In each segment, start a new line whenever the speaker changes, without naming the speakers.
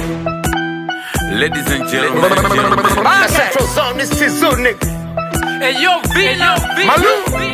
Ladies and gentlemen,
Central Zone, this is Zunik.
Hey yo, Vino,
Malu.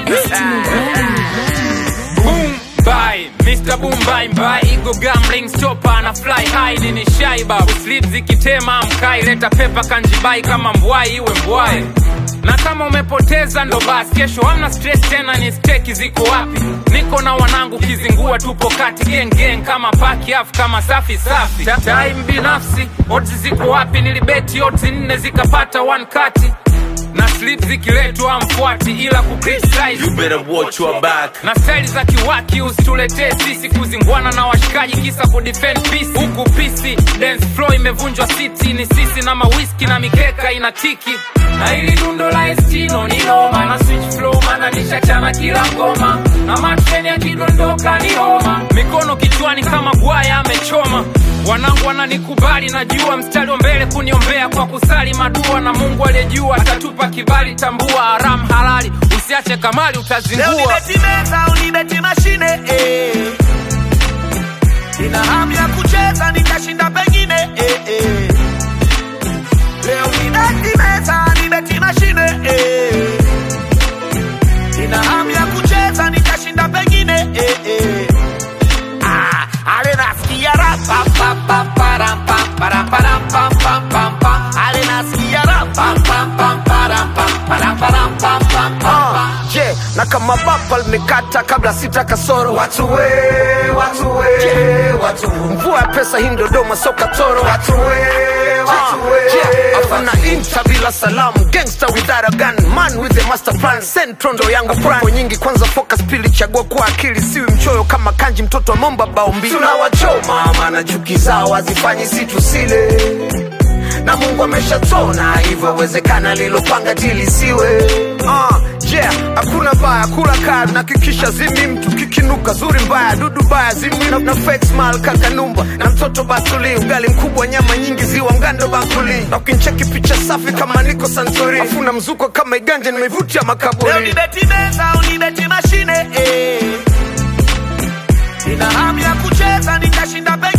Boom bye, Mr. Boom bye bye. Ego gambling stopper na fly high nini shaiba. Sleep zikitema mkai leta pepa kanjibai kama mbwai iwe mbwai. Na kama umepoteza ndo basi, kesho hamna stress tena, ni steki ziko wapi? Niko na wanangu kizingua, tupo kati gang gang kama paki afu kama safi safi. Ta- Time binafsi, odds ziko wapi? Nilibeti odds nne zikapata one kati na slip zikiletwa mfuati ila kucriticize
you better watch your back.
na staili za kiwaki usituletee sisi kuzingwana na washikaji kisa kudefend peace huku pisi dance floor imevunjwa city ni sisi na mawiski na mikeka inatiki na ili dundo la estino ni noma na switch flow mana nishachana kila ngoma na matreni yakidondoka ni homa mikono kichwani kama bwaya amechoma wanangu wananikubali najua mstari wa mbele kuniombea kwa kusali madua na mungu aliyejua atatupa kibali tambua haram halali usiache kamali
Leo
utazingua
nibeti meza, unibeti mashine eh. Nina hamu ya kucheza, nitashinda pengine eh, eh. Leo nibeti meza, nibeti mashine eh. Nina hamu ya kucheza, nitashinda pengine eh, eh. Ah, ale nasikia rap, pam, pam, pam, param, pam, param, param, pam, pam, pam, pam. Ale nasikia rap, pam, pam, pam, param, pam, param, param, pam, pam, pam, pam.
je na kama bapa limekata kabla sita kasoro watu we watu we watu mvua ya pesa hii dodoma soka toro watu we watu we je afuna inta bila salamu gangster without a gun man with a master plan central ndo yangu plan nyingi kwanza focus pili chagua kwa akili siwi mchoyo kama kanji mtoto wa momba bao mbili tunawachoma maana chuki zao hazifanyi si tusile na mungu ameshatona hivyo wezekana lilopanga tilisiwe uh, yeah, hakuna baya kula kari na kikisha zimi mtu kikinuka zuri mbaya dudu baya zimi na, na fake smile kakanumba na mtoto batuli ugali mkubwa nyama nyingi ziwa mgando bakuli na ukincheki picha safi kama niko santuri afuna mzuko kama iganja nimevutia
Leo
makaburi
nibeti meza, unibeti mashine eh. Nina hamu ya kucheza, nitashinda pengine